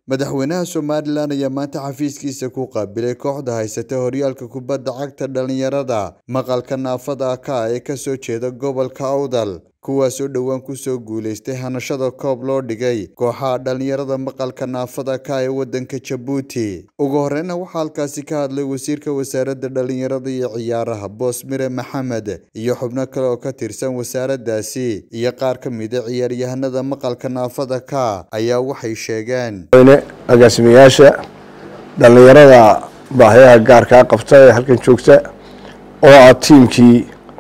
madaxweynaha somalilan ayaa maanta xafiiskiisa ku qaabilay kooxda haysata horyaalka kubadda cagta dhalinyarada maqalka naafada ka ee kasoo jeeda gobolka awdal kuwaasoo dhowaan kusoo guuleystay hanashada koob loo dhigay kooxaha dhalinyarada maqalka naafada ka ee wadanka jabuuti ugu horeyna waxaa halkaasi ka hadlay wasiirka wasaaradda dhalinyarada iyo ciyaaraha boosmire maxamed iyo xubno kale oo ka tirsan wasaaradaasi iyo qaar ka mida ciyaaryahanada maqalka naafada ka ayaa waxay sheegeen agaasimayaasha dhallinyarada baahiyaha gaarkaa qabta ee halkan joogta oo ah tiimkii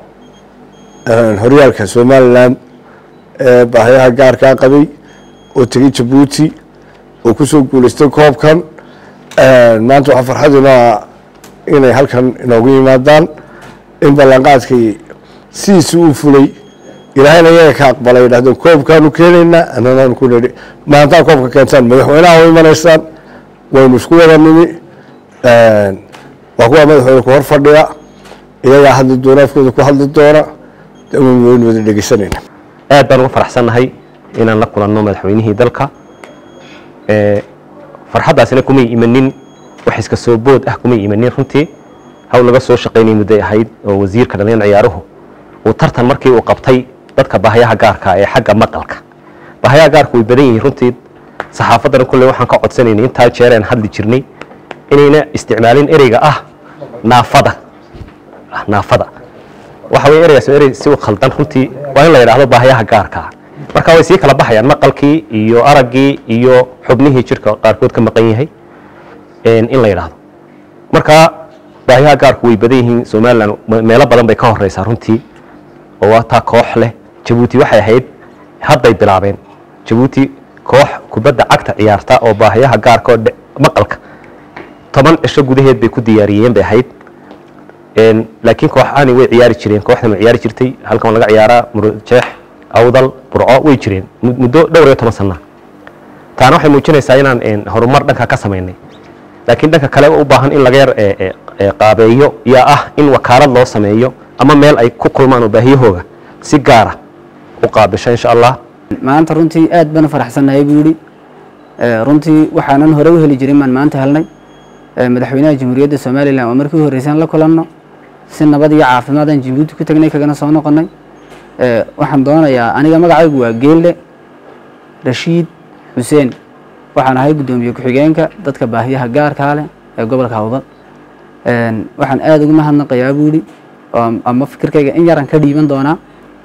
horyaalka somalilan ee baahiyaha gaarkaa qabay oo tegay jabuuti oo kusoo guuleystay koobkan maanta waxaa farxaduna inay halkan inoogu yimaadaan in ballanqaadkii sidiisi uu fulay ilaahayna iyaga ka aqbalay dhahdeen koobkaanu keenaynaa ananaanu ku nidhi maantaa koobka keentaan madaxweynaha u imanaysaan waynu isku wada nimi waa kuwa madaxweyne ku hor fadhiya iyagaa hadli doona afkooda ku hadli doona waynu wada dhegeysanayna aad baan uga faraxsannahay inaan la kulanno madaxweynihii dalka farxaddaasina kumay imanin wax iska soo bood ah kumay imanin runtii hawl laga soo shaqaynay mudday ahayd oo wasiirka dhalinyar ciyaaruhu uu tartan markii uu qabtay dadka baahayaha gaarka ee xagga maqalka baahayaha gaarka way badan yihiin runtii saxaafaddana kulley waxaan ka codsanaynay intaa jeereen hadli jirnay inayna isticmaalin ereyga ah naafada naafada waxa weye ereygaas erey si u khaldan runtii waa in la yidhaahdo baahayaha gaarkaa marka way sii kala baxayaan maqalkii iyo araggii iyo xubnihii jirka qaarkood ka maqan yahay in la yidhaahdo marka baahiyaha gaarku way badan yihiin somalilan meelo badan bay ka horeysaa runtii oo waa taa koox leh jabuuti waxay ahayd hadday bilaabeen jabuuti koox kubadda cagta ciyaarta oo baahiyaha gaarka oo maqalka toban cisho gudaheed bay ku diyaariyeen bay ahayd laakiin kooxahani way ciyaari jireen kooxdan way ciyaari jirtay halkan waa laga ciyaaraa murujeex awdal burco way jireen muddo dhowr iyo toban sana taana waxay muujinaysaa inaan horumar dhanka ka samaynay laakiin dhanka kale u baahan in laga yar qaabeeyo yaa ah in wakaalad loo sameeyo ama meel ay ku kulmaan oo baahiyahooga si gaara u qaabisho insha allah maanta runtii aad baan u faraxsannahay buu yidhi runtii waxaanan hore u heli jirin baan maanta helnay madaxweynaha jamhuuriyadda somalilan oo markii u horreysaan la kulanno si nabad iyo caafimaadaan jabuuti ku tagnay kagana soo noqonnay waxaan doonayaa aniga magacaygu waa geelle rashiid xuseen waxaan ahay guddoomiye ku-xigeenka dadka baahiyaha gaarkaa leh ee gobolka hawdal waxaan aada ugu mahadnaqayaa buu yidhi ama fikirkayga in yaran ka dhiiban doonaa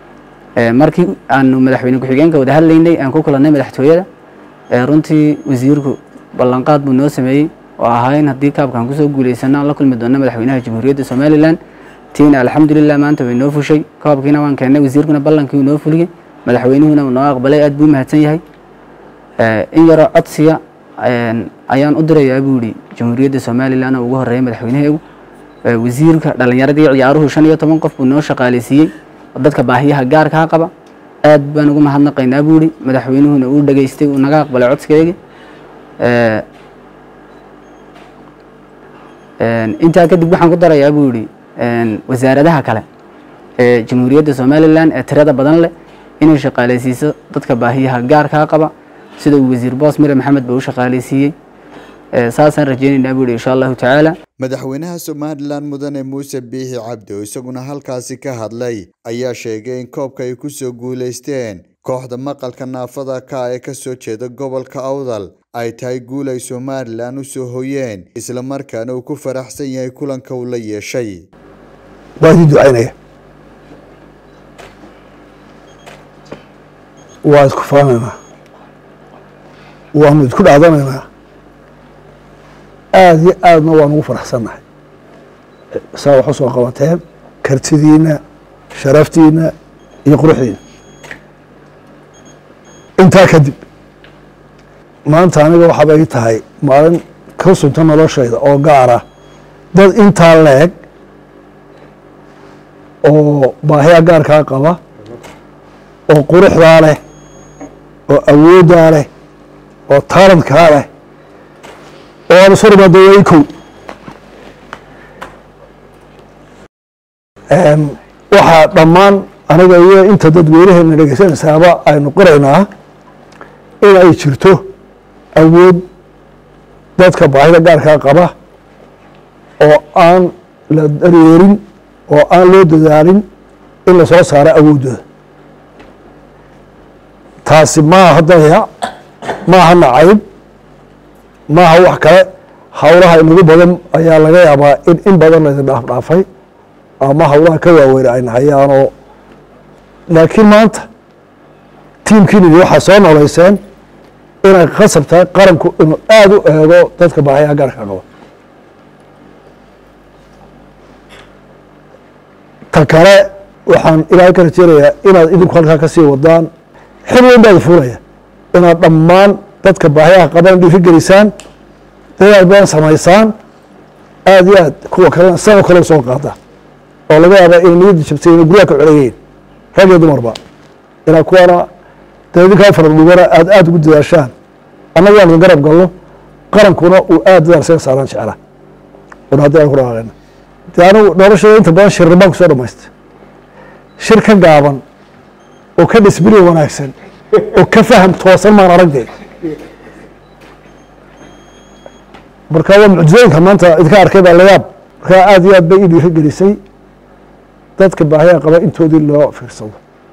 markii aanu madaxweyne ku-xigeenka wada hadlaynay aan ku kulannay madaxtooyada runtii wasiirku ballanqaad buu noo sameeyey oo ahaa in haddii kaabkaan kusoo guuleysano aan la kulmi doonno madaxweynaha jamhuuriyadda somalilan tiina alxamdulilah maanta way noo fushay koobkiina waan keennay wasiirkuna ballankii uu noo fuliyey madaxweynuhuna uu noo aqbalay aad buu mahadsan yahay in yaroo codsiga ayaan u dirayaa buu yidhi jamhuuriyadda somalilan oo ugu horreeya madaxweynaheegu wasiirka dhallinyaradii ciyaaruhu shan iyo toban qof buu noo shaqaaleysiiyey oo dadka baahiyaha gaarkaa qaba aad baan ugu mahadnaqaynaa buu yidhi madaxweynuhuna uu dhageystay uu naga aqbalay codsigeygii intaa kadib waxaan ku darayaa buu yidhi wasaaradaha kale ee jamhuuriyadda somalilan ee tirada badan leh inay shaqaaleysiiso dadka baahiyaha gaarkaa qaba sida uu wasiir boos mire maxamed ba u shaqaaleysiiyey saasaan rajeynaynaa buu yidhi insha allahu tacaala madaxweynaha somalilan mudane muuse biixi cabdi oo isaguna halkaasi ka hadlay ayaa sheegay in koobka ay kusoo guuleysteen kooxda maqalka naafada ka ee kasoo jeeda gobolka awdal ay tahay guul ay somalilan u soo hoyeen islamarkaana uu ku faraxsan yahay kulanka uu la yeeshay waa idin ducaynaya waa isku faanaynaa waanu isku dhaadanaynaa aada iyo aadna waan ugu faraxsannahay saa wax u soo qabateen kartidiina sharaftiina iyo quruxdiina intaa kadib maanta aniga waxaaba ii tahay maalin ka sunta noloshayda oo gaara dad intaa leeg oo baahiya gaarkaa qaba oo quruxdaa leh oo awooddaa leh oo taalantkaa leh oo aan isu rimaadooyay kow waxaa dhammaan aniga iyo inta dadweynaheena dhegeysanaysaaba aynu qoraynaa in ay jirto awood dadka baahida gaarkaa qaba oo aan la daryeerin oo aan loo dadaalin in lasoo saaro awooddooda taasi maaha dayac maaha nacayb maaha wax kale howlaha inagu badan ayaa laga yaabaa in in badan laydin dhaafdhaafay ama howlaha ka waaweyn ay nahayaanoo laakiin maanta tiimkiinidi waxaa soo noleyseen inay khasab tahay qaranku inuu aada u eego dadka baahayaha gaarka qaba ta kale waxaan ilaahay ka rajeynayaa inaad idinku halkaa kasii wadaan xil weyn baad fuulaya inaad dhammaan dadka baahayaha qaban dhiiri gelisaan dadaal badan samaysaan aada iyo aad kuwa kalena sidoo kale soo qaada oo laga yaabaa inay niyadda jabtay inay guryaha ka coleeyeen rag iyo dumarba inaa kuwana dee idinkaa faradhugana aada aada ugu dadaashaan annaga aan idin garab galno qarankuna uu aada dadaal isaga saaraan jecla una haddii aan ku dhaqaaqayna dee anigu noloshada inta badan shirri baan kusoo dhamaystay shir ka gaaban oo ka dhisbiri wanaagsan oo ka faham toosan maan aragdee marka waa mucjizooyinka maanta idinka arkay baa layaab markaa aada iyo aad bay ii dhiiri gelisay dadka baahiyaa qaba intoodii loo fiirsado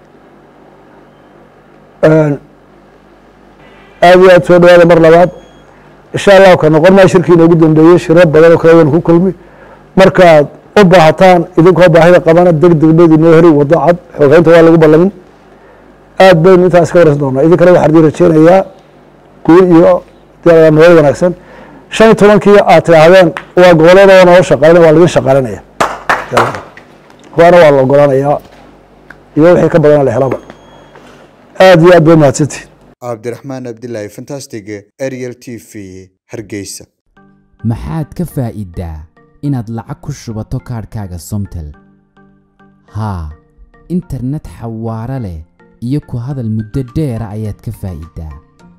aada iyo aad soo dhawaada mar labaad insha allahu ka noqon maa shirkii inoogu dambeeyey shiro badan oo kale waynu ku kulmi markaad u baahataan idinkoo baahida qabana deg deg bayd inoo heri wado cad xoogeynta waa lagu ballamin aad baynu intaas ka waraysan doonaa idinkana waxaan idin rajeynayaa guul iyo nolol wanaagsan shan iyo tobankii aad tidhaahdeen waa goboleeda waa noo shaqaynaya waa laidin shaqaalinaya waana waa la ogolaanayaa iyo wixii ka badana la helaba aada iyo aad bay mahadsantihin cabdiraxmaan abdilaahi fantastig ariel t v hargeysa maxaad ka faa'iidaa inaad lacag ku shubato kaadhkaaga somtel haa internet xawaaro leh iyo ku hadal muddo dheera ayaad ka faa'iidaa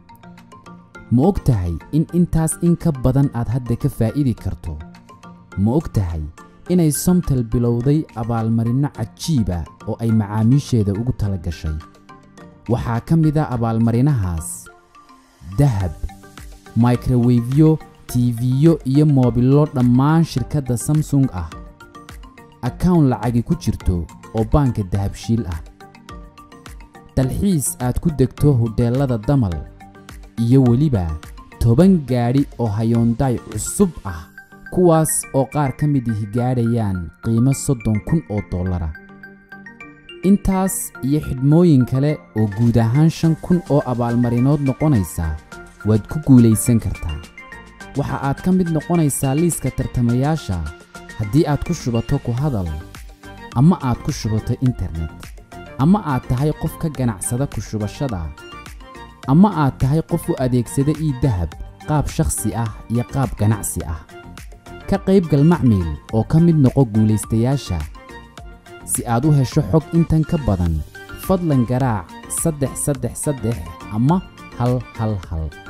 ma og tahay in intaas in ka badan aad hadda ka faa'idi karto ma og tahay inay somtel bilowday abaalmarinno cajiiba oo ay macaamiisheeda ugu tala gashay waxaa ka mid a abaalmarinahaas dahab microwefyo tiifiyo iyo moobillo dhammaan shirkadda samsung ah akawn lacagi ku jirto oo baanka dahabshiil ah dalxiis aad ku degto hodheellada damal iyo weliba toban gaadhi oo hayoondaay cusub ah kuwaas oo qaar ka mid ihi gaadhayaan qiimo soddon kun oo dollara intaas iyo xidhmooyin kale oo guud ahaan shan kun oo abaalmarinood noqonaysa waad ku guulaysan kartaa waxa aad ka mid noqonaysaa liiska tartamayaasha haddii aad ku shubato ku hadal ama aad ku shubato internet ama aad tahay qof ka ganacsada ku shubashada ama aad tahay qof u adeegsada ii dahab qaab shakhsi ah iyo qaab ganacsi ah ka qaybgal macmiil oo ka mid noqo guulaystayaasha si aad u hesho xog intan ka badan fadlan garaac saddex saddex saddex ama hal hal hal